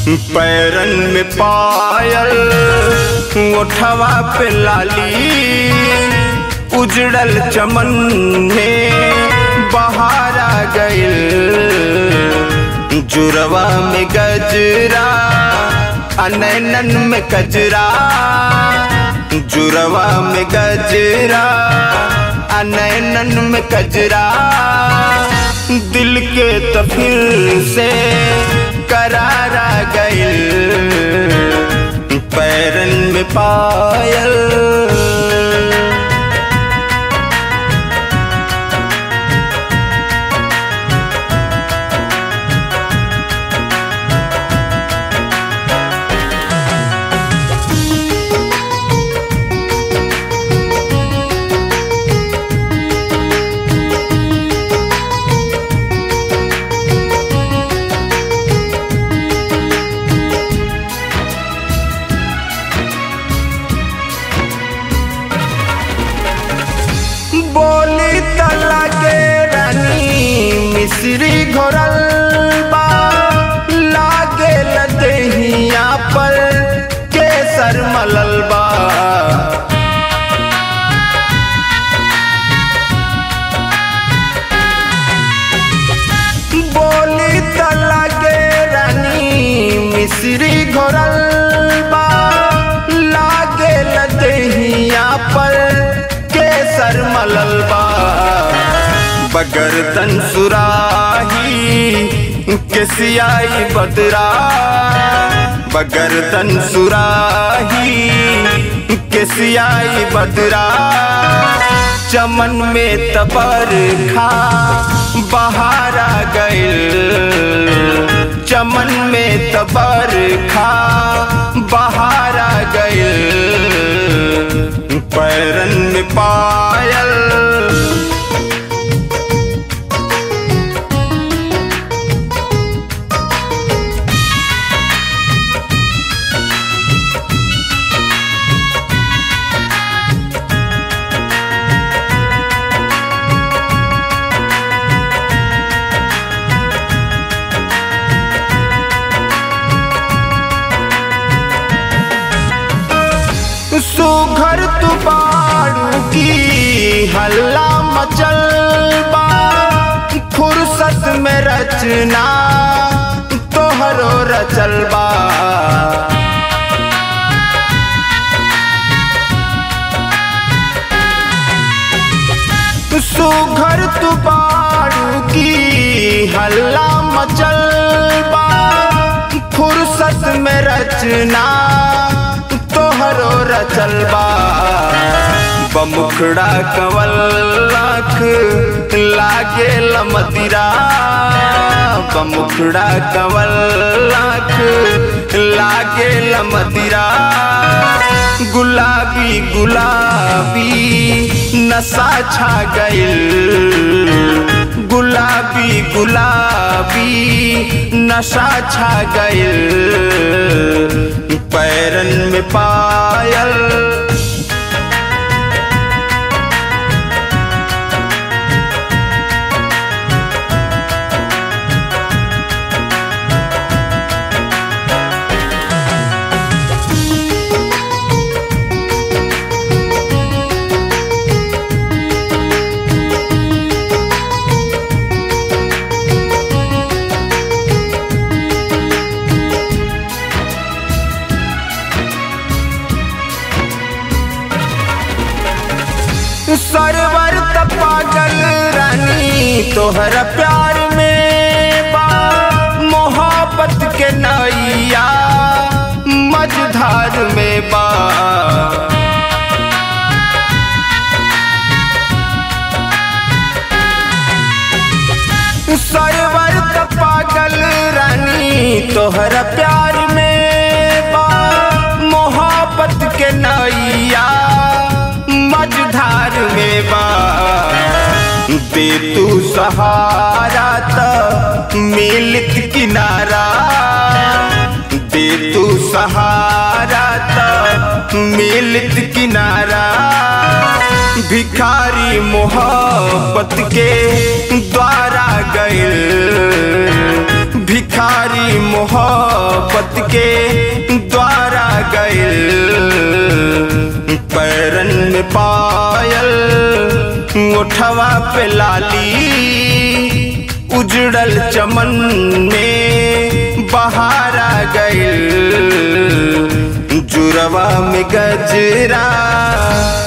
barren में पायल ओठवा पे लाली उजड़ल चमन में बहार आ गइल जुरवा में गजरा अनैनन में कजरा जुरवा में गजरा अनैनन में कजरा दिल के तो फिर से करारा गइल पैरन में पायल बोली तला के रानी मिश्री घोरल बा लागे लदहिया पर केसर मलल बा बोली तला के रानी मिश्री घोरल बा लागे लदहिया पर केसर मलल बा बगरतन सुराही के सियाई बदरा बगरतन सुराही के सियाई बदरा चमन में तबर खा बहार आ गइल चमन में तबर खा बहार आ गइल पैरन में पायल सुघर तू बाड़ू की हल्ला मचल बा फुर्सत में रचना तोहरो रचल बा सुघर तू बाड़ू की हल्ला मचल बा फुर्सत में रचना तोहरो रचल बा बमुखड़ा कवल लाख लागे लमदिरा बमुखड़ा कवल लाख लागे लमदिरा गुलाबी गुलाबी नशा छा गइल गुलाबी गुलाबी नशा छा गइल पैरन में पायल सरवर त पागल रानी तोहर प्यार में बा मोहब्बत के नैया मझधार में बा सरवर त पागल रानी तोहर प्यार में बा मोहब्बत के नैया मझधार में बा दे तू सहारा त मिलित किनारा दे तू सहारा त मिलित किनारा भिखारी मोहब्बत के द्वारा गए भिखारी मोहब्बत मोहब्बत के द्वारा गइल पैरन में पायल उठवा पे लाली उजड़ल चमन में बहारा गइल जुरवा में गजरा